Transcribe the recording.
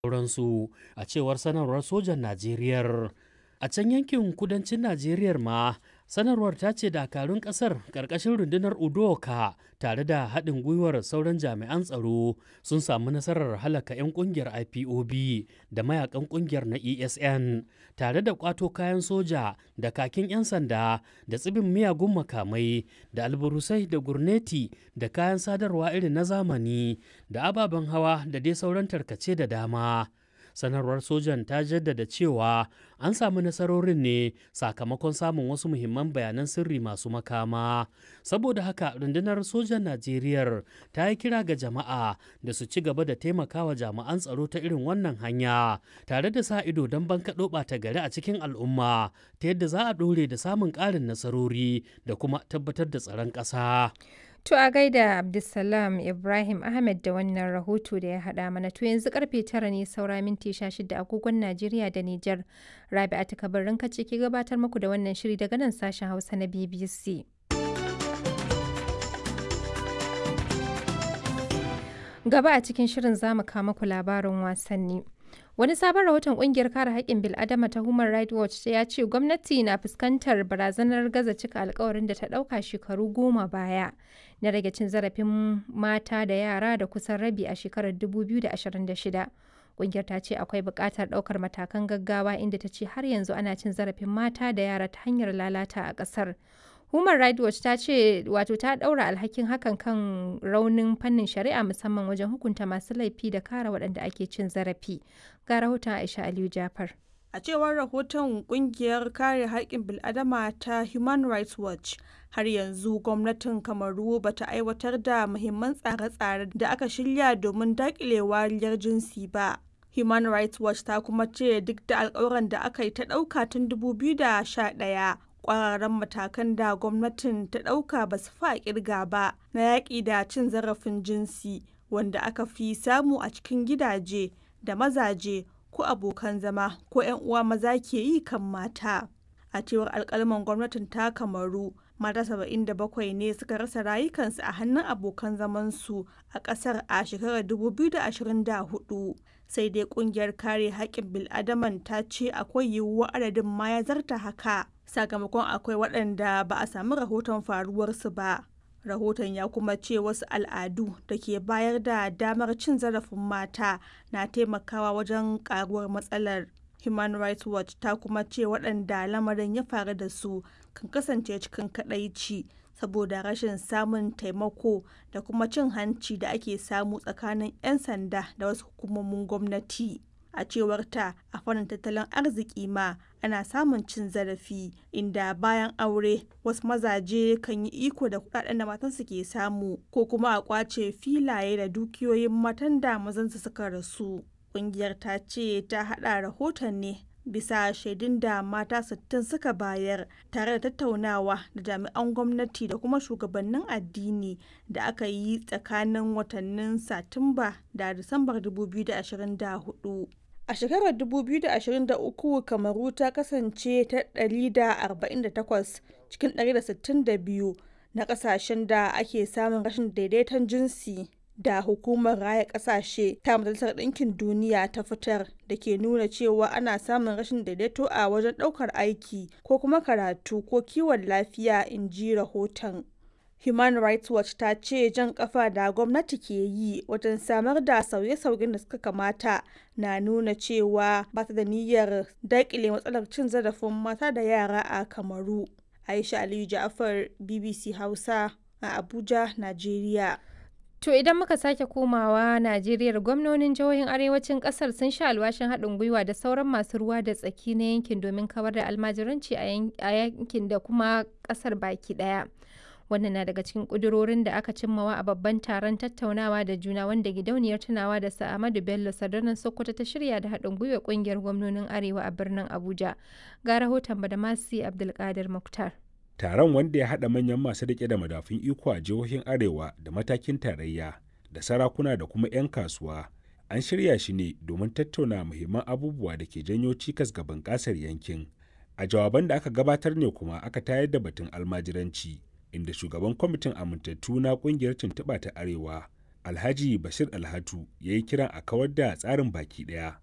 sauransu a cewar sanarwar sojan Najeriya. A can yankin kudancin Najeriya ma sanarwar ta ce dakarun kasar ƙarƙashin rundunar Udoka tare da haɗin gwiwar sauran jami'an tsaro sun samu nasarar halaka 'yan ƙungiyar IPOB da mayakan ƙungiyar na ESN tare da ƙwato kayan soja da kakin 'yan sanda da tsibin miyagun makamai da alburusai da gurneti da kayan sadarwa irin na zamani da ababen hawa da dai sauran tarkace da dama. sanarwar sojan ta jaddada cewa an samu nasarorin ne sakamakon samun wasu muhimman bayanan sirri masu makama saboda haka rundunar sojan najeriya ta yi kira ga jama'a da su ci gaba da taimakawa jami'an tsaro ta irin wannan hanya tare da sa ido don bankaɗo ɓata gari a cikin al'umma ta yadda za a ɗore da samun ƙarin nasarori da kuma tabbatar da tsaron ƙasa. To a gaida Abdulsalam Ibrahim Ahmed da wannan rahoto da ya haɗa mana to yanzu karfe tara ne saura minti shida agogon Najeriya da Nijar. Rabi'a ta kabarin kace ke gabatar muku da wannan shiri daga nan sashen Hausa na BBC. Gaba a cikin shirin zamu kama ku labarin wasanni. Wani sabon rahoton kungiyar kare haƙƙin bil'adama ta Human Rights Watch ya ce gwamnati na fuskantar barazanar gaza cika alkawarin da ta ɗauka shekaru goma baya na rage cin zarafin mata da yara da kusan rabi a shekarar 2026. Kungiyar ta ce akwai buƙatar ɗaukar matakan gaggawa inda ta ce har yanzu ana cin zarafin mata da yara ta hanyar lalata a ƙasar. Human Rights Watch ta ce wato ta ɗaura alhakin hakan kan raunin fannin shari'a musamman wajen hukunta masu laifi da kare waɗanda ake cin zarafi. Ga rahoton Aisha Aliyu Jafar. A cewar rahoton kungiyar kare haƙƙin bil'adama ta Human Rights Watch, har yanzu gwamnatin Kamaru ba ta aiwatar da muhimman tsare-tsare da aka shirya domin daƙile wariyar jinsi ba. Human Rights Watch ta kuma ce duk da alƙawuran da aka yi ta ɗauka tun 2011 kwararren matakan da gwamnatin ta ɗauka ba su fa kirga ba na yaƙi da cin zarafin jinsi wanda aka fi samu a cikin gidaje da mazaje ko abokan zama ko 'yan uwa maza ke yi kan mata a cewar alkalman gwamnatin ta kamaru mata 77 ne suka rasa rayukansu a hannun abokan zamansu a ƙasar a shekarar 2024 sai dai kungiyar kare haƙƙin bil'adaman ta ce akwai yiwuwar adadin ma ya zarta haka sakamakon akwai waɗanda ba a sami rahoton faruwarsu ba rahoton ya kuma ce wasu al'adu da ke bayar da damar cin zarafin mata na taimakawa wajen karuwar matsalar human rights watch ta kuma ce waɗanda lamarin ya faru da su kan kasance cikin kadaici saboda rashin samun taimako da kuma cin hanci da ake samu tsakanin 'yan sanda da wasu hukumomin gwamnati a cewar ta a fannin tattalin arziki ma ana samun cin zarafi inda bayan aure wasu mazaje kan yi iko da kudaden da matansu ke samu ko kuma a kwace filaye da dukiyoyin matan da mazansu suka rasu kungiyar ta ce ta hada rahoton ne bisa shaidun da mata 60 suka bayar tare da tattaunawa da jami'an gwamnati da kuma shugabannin addini da aka yi tsakanin watannin satumba da disambar 2024 A shekarar 2023 Kamaru ta kasance ta 148 cikin 162 na kasashen da ake samun rashin daidaiton jinsi da hukumar raya kasashe ta majalisar ɗinkin duniya ta fitar da ke nuna cewa ana samun rashin daidaito a wajen ɗaukar aiki ko kuma karatu ko kiwon lafiya in ji rahoton. Human Rights Watch ta ce jan kafa da gwamnati ke yi wajen samar da sauye-sauyen da suka kamata na nuna cewa ba ta da niyyar daƙile matsalar cin zarafin mata da yara a Kamaru. Aisha Aliyu Ja'far BBC Hausa a Abuja, Najeriya. To idan muka sake komawa Najeriya gwamnonin jihohin arewacin kasar sun sha alwashin haɗin gwiwa da sauran masu ruwa da tsaki na yankin domin kawar da almajiranci a yankin da kuma kasar baki ɗaya. wannan na daga cikin ƙudurorin da aka cimmawa a babban taron tattaunawa da juna wanda gidauniyar tunawa da sa'amadu bello sadarnan sokoto ta shirya da haɗin gwiwa ƙungiyar gwamnonin arewa a birnin abuja ga rahoton badamasi abdulkadir muktar taron wanda ya haɗa manyan masu riƙe da madafun iko a jihohin arewa da matakin tarayya da sarakuna da kuma 'yan kasuwa an shirya shi ne domin tattauna muhimman abubuwa da ke janyo cikas ga bunƙasar yankin a jawaban da aka gabatar ne kuma aka tayar da batun almajiranci inda shugaban kwamitin amintattu na kungiyar tuntuɓa ta arewa alhaji bashir alhatu ya yi kiran a kawar da tsarin baki ɗaya